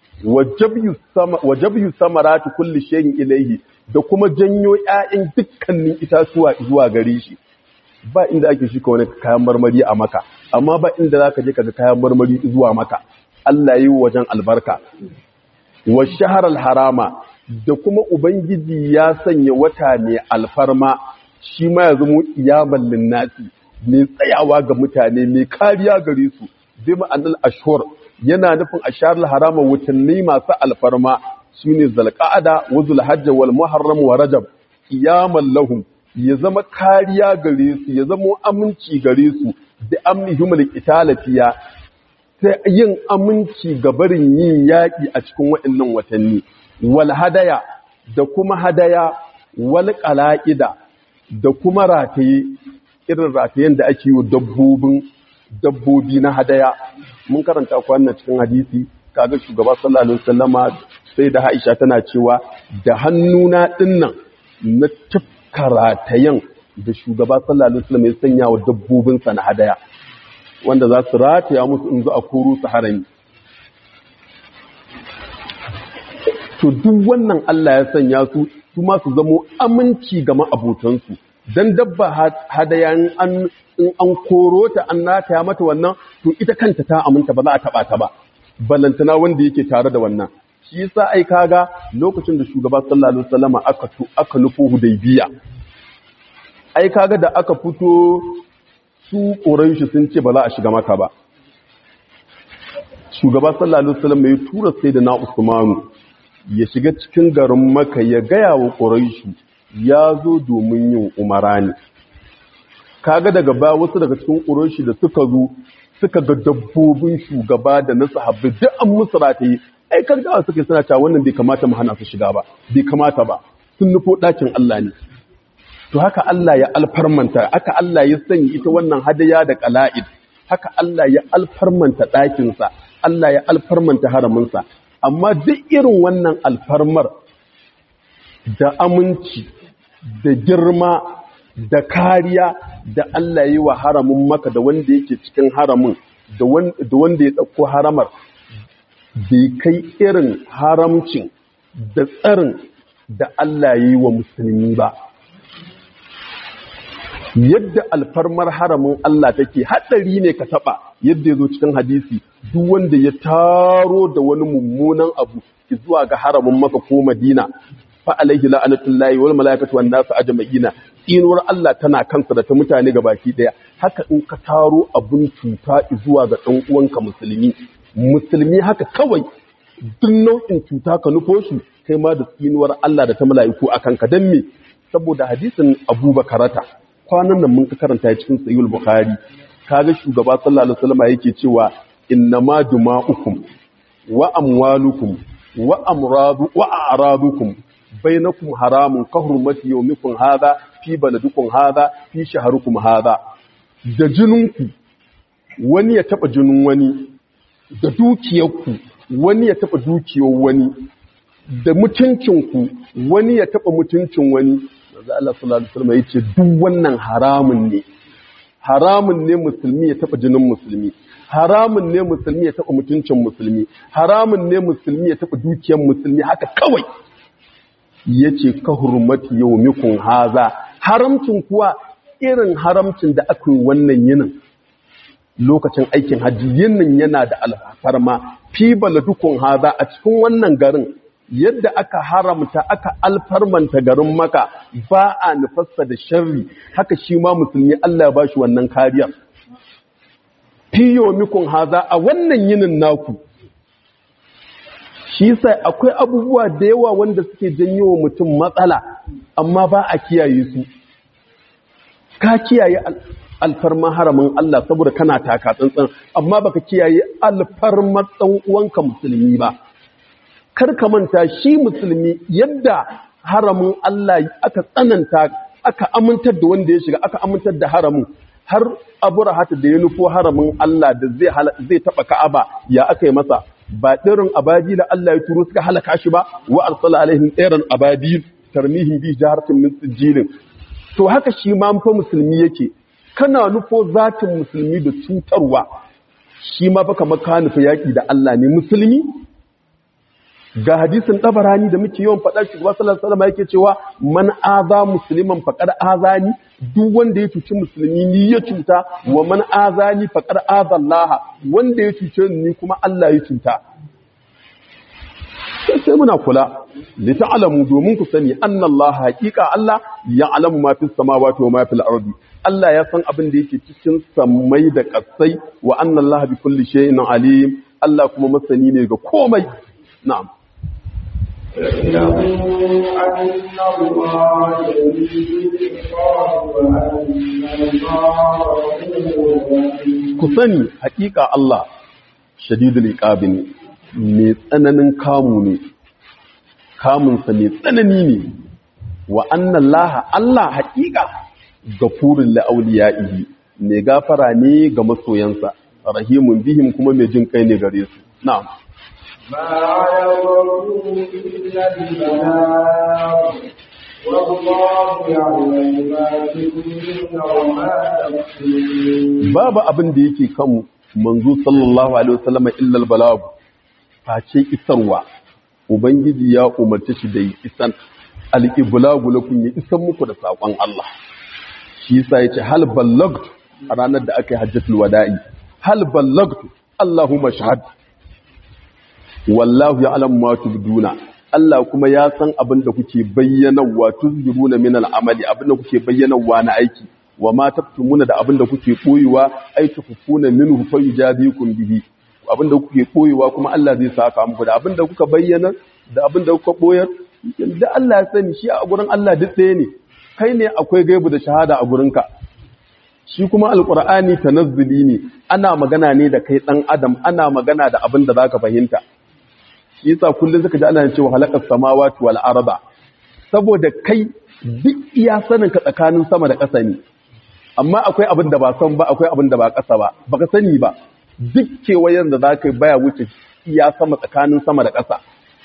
wa jabyu samarati kulli shay'in ilayhi da kuma janyo ƴaƴan dukkanin itatuwa zuwa gare shi ba inda ake shika wani kayan marmari a maka amma ba inda zaka je kaga kayan marmari zuwa maka Allah yi wajen albarka wa shaharar harama da kuma ubangiji ya sanya wata mai alfarma shi ma ya zama iyaman linnasi mai tsayawa ga mutane mai kariya gare su bi ma'anar ashur yana nufin asharul harama watanni masu alfarma shine zalqa'ada wa zulhajj wal muharram wa rajab qiyaman lahum ya zama kariya gare su ya zama aminci gare su da amnihum alqitala fiya ta yin aminci ga barin yin yaƙi a cikin waɗannan watanni wal hadaya da kuma hadaya wal qala'ida da kuma rataye irin ratayen da ake yi dabbobin dabbobi na hadaya mun karanta kwanan cikin hadisi kaga shugaba sallallahu alaihi wasallama sai da Aisha tana cewa da hannuna dinnan na tafka ratayen da shugaba sallallahu alaihi wasallam ya sanya wa dabbobin sa na hadaya wanda za su rataya musu in zo a koro su harami to duk wannan Allah ya sanya su su ma su zamo aminci ga ma'abotansu dan dabba hadaya in an koro ta an nataya mata wannan to ita kanta ta aminta ba za a taba ta ba balantana wanda yake tare da wannan shi yasa ai kaga lokacin da shugaba sallallahu alaihi wasallam aka aka nufo hudaybiya ai kaga da aka fito su quraishi sun ce ba za a shiga maka ba shugaba sallallahu alaihi wasallam ya tura sayyidina usmanu ya shiga cikin garin maka ya gaya wa quraishi ya zo domin yin umara ne kaga daga baya wasu daga cikin ƙuroshi da suka zo suka ga dabbobin shugaba da na sahabbai duk an musu rataye ai kargawa suka suna cewa wannan bai kamata mu hana su shiga ba bai kamata ba sun nufo ɗakin Allah ne to haka Allah ya alfarmanta haka Allah ya sanya ita wannan hadaya da qala'id haka Allah ya alfarmanta ɗakinsa Allah ya alfarmanta haraminsa amma duk irin wannan alfarmar da aminci da girma da kariya da Allah yi wa haramin maka da wanda yake cikin haramin da wanda ya ɗauko haramar bai kai irin haramcin da tsarin da Allah yi wa musulmi ba yadda alfarmar haramin Allah take haɗari ne ka taɓa yadda ya zo cikin hadisi duk wanda ya taro da wani mummunan abu zuwa ga haramin maka ko madina fa alaihi la'anatullahi wal malaikatu wan nasu ajma'ina inuwar Allah tana kansa da ta mutane gabaki daya haka in ka taro abun cuta zuwa ga dan uwanka musulmi musulmi haka kawai duk nau'in cuta ka nufo shi kai ma da tsinuwar Allah da ta mala'iku akan ka dan me saboda hadisin Abubakarata kwanan nan mun ka karanta cikin Sahih Bukhari kaga shugaba sallallahu alaihi wasallam yake cewa innama duma'ukum wa amwalukum wa amradu wa a'radukum bainakum haramun ka hurmati yawmikum hadha fi baladikum hadha fi shahrukum hadha da jininku wani ya taba jinin wani da dukiyarku wani ya taba dukiyar wani da mutuncinku wani ya taba mutuncin wani manzo Allah sallallahu alaihi wasallam yace duk wannan haramun ne haramun ne musulmi ya taba jinin musulmi haramun ne musulmi ya taba mutuncin musulmi haramun ne musulmi ya taba dukiyar musulmi haka kawai yace ka hurmati yawmikum haza haramcin kuwa irin haramcin da aka yi wannan yinin lokacin aikin hajji yinin yana da alfarma fi baladukun haza a cikin wannan garin yadda aka haramta aka alfarmanta garin maka ba a nufasta da sharri haka shi ma musulmi Allah ya bashi wannan kariyar fiyo mikun haza a wannan yinin naku shi sai akwai abubuwa da yawa wanda suke janyo wa mutum matsala amma ba a kiyaye su ka kiyaye alfarman haramin Allah saboda kana taka tsantsan amma baka kiyaye alfarman dan uwanka musulmi ba kar ka manta shi musulmi yadda haramin Allah aka tsananta aka amintar da wanda ya shiga aka amintar da haramin har aburahata da ya nufo haramin Allah da zai zai taba Ka'aba ya aka yi masa ba dirin ababil Allah ya turo suka halaka shi ba wa arsala alaihim tsairan ababil tarmihim bi jaharatin min sijilin to haka shi ma fa musulmi yake kana nufo zatin musulmi da cutarwa shi ma fa kamar ka nufi yaki da Allah ne musulmi ga hadisin tabarani da muke yawan faɗa shi sallallahu alaihi wasallam yake cewa man aza musliman faqad azani duk wanda ya cuci musulmi ni ya cuta wa man azani faqad aza Allah wanda ya cuce ni kuma Allah ya cuta sai muna kula li ta'lamu domin ku sani anna Allah haqiqa Allah ya'lamu ma fis samawati wa ma fil ardi Allah ya san abin da yake cikin sammai da ƙasai wa anna Allah bi kulli shay'in alim Allah kuma masani ne ga komai na'am ku sani hakika Allah shadidul iqabi ne mai tsananin kamu ne kamunsa mai tsanani ne wa annan laha Allah hakika gafurin la'auliya'ihi mai gafara ne ga masoyansa rahimun bihim kuma mai jin kai ne gare su na'am ما على الرسول إلا البلاغ والله يعلم ما تكون وما تكتمون babu abin da yake kan manzo sallallahu alaihi wasallam illa albalagu face isarwa ubangiji ya umarci shi da yi isan al-iblagu lakum ya isan muku da sakon Allah shi yasa yace hal ballagtu a ranar da aka yi hajjatul wada'i hal ballagtu Allahumma shahad wallahu ya'lamu ma tubduna Allah kuma ya san abin da kuke bayyanawa tuzhiruna min al-amali abin da kuke bayyanawa na aiki wa ma taktumuna da abin da kuke koyewa ai tukufuna minhu fa yujabikum bihi abin da kuke koyewa kuma Allah zai saka muku da abin da kuka bayyana da abin da kuka boyar da Allah ya sani shi a gurin Allah duk ɗaya ne kai ne akwai gaibu da shahada a gurinka shi kuma alqur'ani tanazzuli ne ana magana ne da kai dan adam ana magana da abin da zaka fahimta shi yasa kullun suka ji ana cewa halaqas samawati wal arda saboda kai duk iya sanin ka tsakanin sama da ƙasa ne amma akwai abin da ba san ba akwai abin da ba ƙasa ba baka sani ba duk kewayen da za ka yi baya wuce iya sama tsakanin sama da ƙasa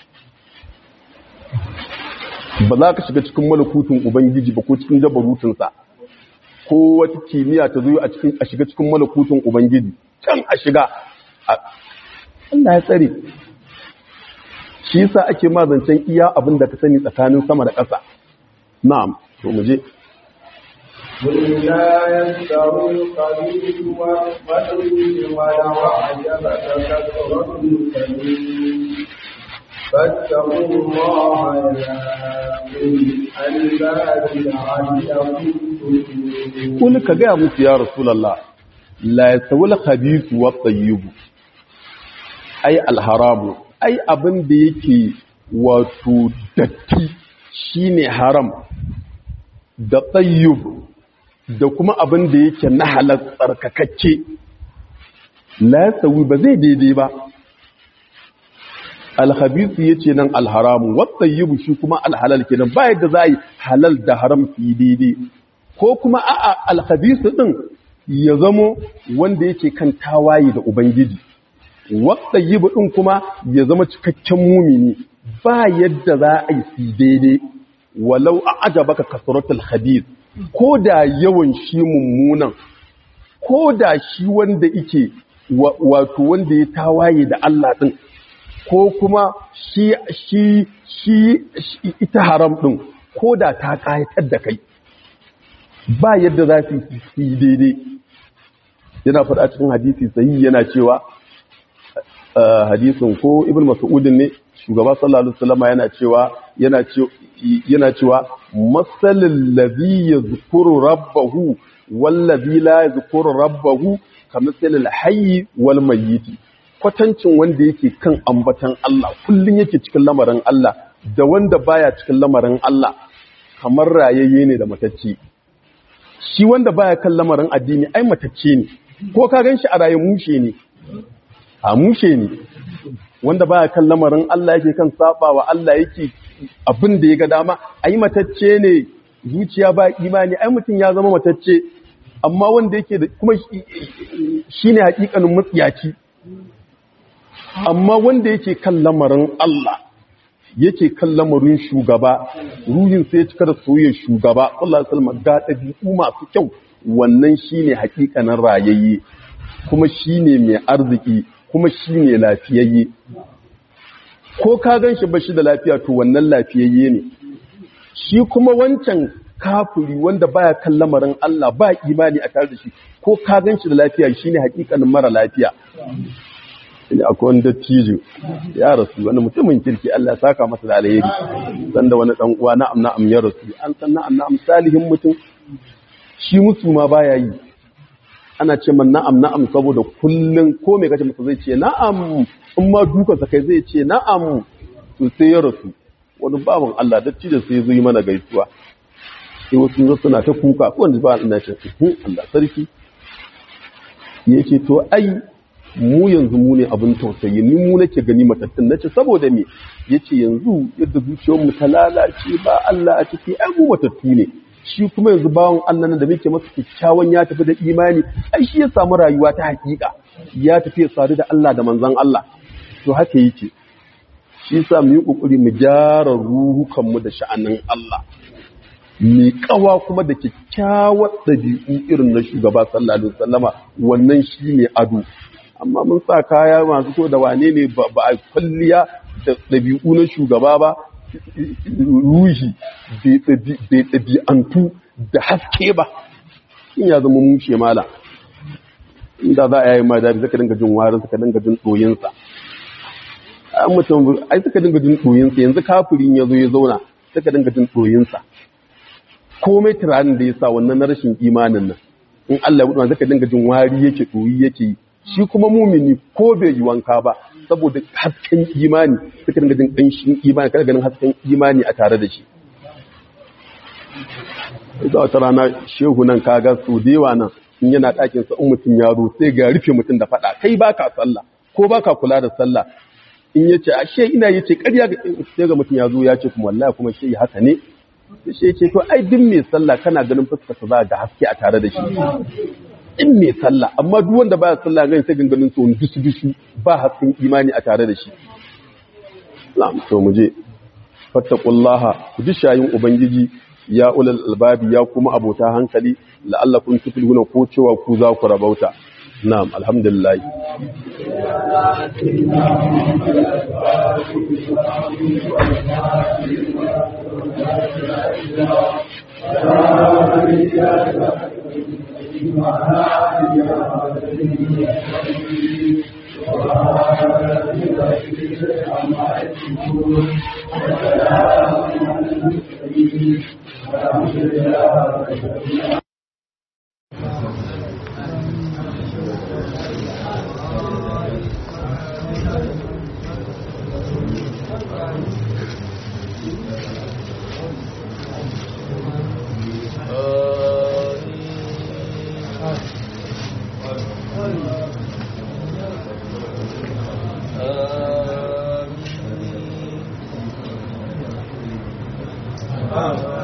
ba za ka shiga cikin malakutun ubangiji ba ko cikin jabarutunsa ko wata kimiyya ta zo a shiga cikin malakutun ubangiji can a shiga Allah ya tsare shi yasa ake mazancen iya abin da ka sani tsakanin sama da ƙasa na'am to mu je قل لا يستوي الخبيث والطيب ولو أعجبك كثرة الكبير فاتقوا الله يا أولي الألباب لعلكم تفلحون Kul ka gaya musu ya Rasulallah, la ya sawul khabisu wa tsayibu, ai alharamu, ai abin da yake wato datti shine haram da tsayib da kuma abin da yake na halar tsarkakakke. La ya sawi ba zai daidai ba. Alhabisu ya ce nan alharamu, wa tsayibu shi kuma alhalal kenan ba yadda za a yi halal da haram su yi daidai. ko kuma a'a alkhabisu din ya zamo wanda yake kan tawaye da ubangiji wata yibu din kuma ya zama cikakken mumini ba yadda za a yi su daidai walau a ajabaka kasratul khabith ko da yawan shi mummunan ko da shi wanda yake wato wanda ya tawaye da Allah din ko kuma shi shi shi ita haram din ko da ta kayatar da kai ba yadda za su yi daidai yana faɗa cikin hadisi sahi yana cewa hadisin ko ibn mas'udin ne shugaba sallallahu alaihi wasallam yana cewa yana cewa yana cewa masalul ladhi yadhkuru rabbahu wal ladhi la yadhkuru rabbahu kamasalil hayy wal mayyit kwatancin wanda yake kan ambatan Allah kullun yake cikin lamarin Allah da wanda baya cikin lamarin Allah kamar rayayye ne da matacce shi wanda baya kan lamarin addini ai matacce ne ko ka gan shi a raye mushe ne a mushe ne wanda baya kan lamarin Allah yake kan saba wa Allah yake abin da ya ga dama ai matacce ne zuciya ba imani ai mutum ya zama matacce amma wanda yake da kuma shine hakikanin mutsiyaci amma wanda yake kan lamarin Allah yake kan lamarin shugaba ruhin sai ya cika da soyayyar shugaba Allah salma ga ɗabi'u masu kyau wannan shine hakikanin rayayye kuma shine mai arziki kuma shine lafiyayye ko ka gan shi bashi da lafiya to wannan lafiyayye ne shi kuma wancan kafiri wanda baya kan lamarin Allah ba imani a tare da shi ko ka gan shi da lafiya shine hakikanin mara lafiya ne akwai wani dattijo ya rasu wani mutumin kirki Allah ya saka masa da alheri sanda wani dan uwa na'am na'am ya rasu an san na'am na'am salihin mutum shi musu ma baya yi ana ce man na'am na'am saboda kullun ko me kace masa zai ce na'am in ma duka sa kai zai ce na'am to sai ya rasu wani baban Allah dattijo sai zo yi mana gaisuwa sai wasu suna ta kuka ko wanda ba Allah ce Allah sarki yace to ai mu yanzu mu ne abin tausayi ni mu nake gani matattun nace saboda me yace yanzu yadda zuciyar mu ta lalace ba Allah a ciki ai mu matattu ne shi kuma yanzu bawon Allah nan da muke masa kyakkyawan ya tafi da imani ai shi ya samu rayuwa ta hakika ya tafi ya sadu da Allah da manzon Allah to haka yake shi yasa mu yi kokari mu gyara ruhukan mu da sha'anin Allah mai kawa kuma da kyakkyawar ɗabi'u irin na shugaba sallallahu alaihi wasallama wannan shine ado amma mun sa kaya masu so da wane ne ba a kwalliya da ɗabi'u na shugaba ba ruhi bai ɗabi'antu da haske ba in ya zama mushe mala inda za a yi ma daji suka dinga jin warin suka dinga jin ɗoyinsa an mutum ai suka dinga jin ɗoyinsa yanzu kafirin ya zo ya zauna suka dinga jin ɗoyinsa komai turanin da ya sa wannan na rashin imanin nan in Allah ya buɗe suka dinga jin wari yake ɗoyi yake yi shi kuma mumini ko bai yi wanka ba saboda hasken imani suka dinga jin ƙanshin imani kada ganin hasken imani a tare da shi ita wata rana shehu nan kaga su da yawa nan in yana ɗakin sa in mutum ya zo sai ga rufe mutum da faɗa kai baka sallah ko baka kula da sallah in ya ce ashe ina yace ƙarya sai ga mutum ya zo ya ce kuma wallahi kuma shi haka ne sai ce to ai duk mai sallah kana ganin fuskar sa za ga haske a tare da shi in mai sallah amma duk wanda baya sallah gani sai ganganin tsohon dusu dusu ba hasken imani a tare da shi na'am to mu je fattaqullaha ku ji shayin ubangiji ya ulal albabi ya kuma abota hankali la'allakum tuflihuna ko cewa ku za ku rabauta na'am alhamdulillah Thank you. العزة عما يصفون وسلام على المرسلين والحمد لله رب العالمين آمين